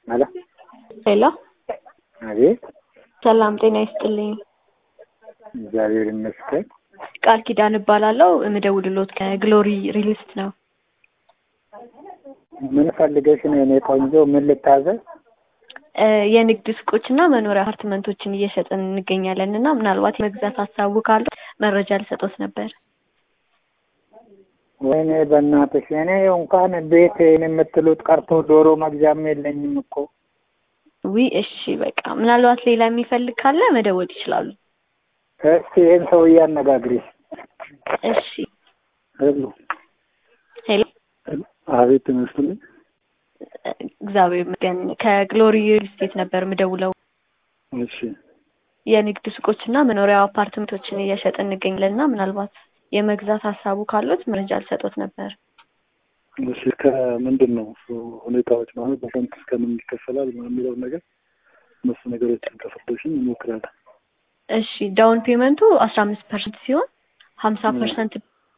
ሄሎ ሄሎ አቤት ሰላም ጤና ይስጥልኝ። እግዚአብሔር ይመስገን። ቃል ኪዳን እባላለሁ። የምደውልሎት ከግሎሪ ሪሊስት ነው። ምን ፈልገሽ ነው የኔ ቆንጆ? ምን ልታዘዝ? እ የንግድ ሱቆችና መኖሪያ አፓርትመንቶችን እየሸጥን እንገኛለን እና ምናልባት የመግዛት ሀሳቡ ካሉ መረጃ ልሰጦት ነበር። ወይኔ በእናትሽ እኔ እንኳን ቤት የምትሉት ቀርቶ ዶሮ መግዣም የለኝም እኮ። ዊ እሺ በቃ ምናልባት ሌላ የሚፈልግ ካለ መደወል ይችላሉ። እስቲ ይህን ሰውዬ አነጋግሪ። እሺ ሄሎ ሄሎ አቤት ይመስልኝ። እግዚአብሔር ይመስገን ከግሎሪ ሪል ስቴት ነበር የምደውለው። እሺ የንግድ ሱቆችና መኖሪያ አፓርትመንቶችን እየሸጥን እንገኛለን እና ምናልባት የመግዛት ሀሳቡ ካሉት መረጃ ልሰጦት ነበር። እሺ ከምንድን ነው እሱ ሁኔታዎች ማለት በስንት እስከምን ይከፈላል ምናምን የሚለውን ነገር እነሱ ነገሮችን ከፈተሽን እንሞክራለን። እሺ ዳውን ፔመንቱ አስራ አምስት ፐርሰንት ሲሆን ሀምሳ ፐርሰንት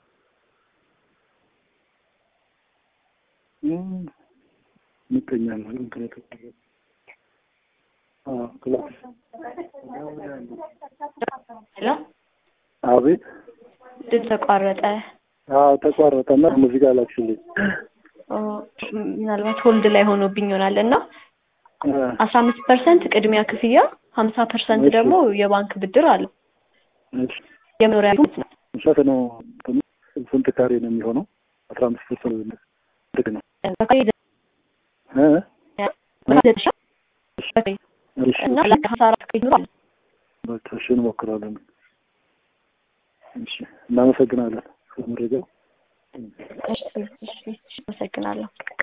ምቀኛ ነው ምክንያቱ ክላስ ሄሎ አቤት ድምፅ ተቋረጠ። አዎ ተቋረጠ እና ሙዚቃ ላክሽልኝ ኦ፣ ምናልባት ሆልድ ላይ ሆኖብኝ ይሆናል እና አስራ አምስት ፐርሰንት ቅድሚያ ክፍያ ሀምሳ ፐርሰንት እሺ። ደግሞ የባንክ ብድር አለው። እሺ የመኖሪያ ቤት ነው። ስንት ነው እንትኑ? ስንት ካሬ ነው የሚሆነው አስራ አምስት ፐርሰንት ጥግ ነው እ? እሺ እና ለሀምሳ አራት ይኖራል። በቃ እሺ እንሞክራለን እሺ እናመሰግናለን ስለ መረጃው እሺ እሺ፣ እሺ፣ አመሰግናለሁ።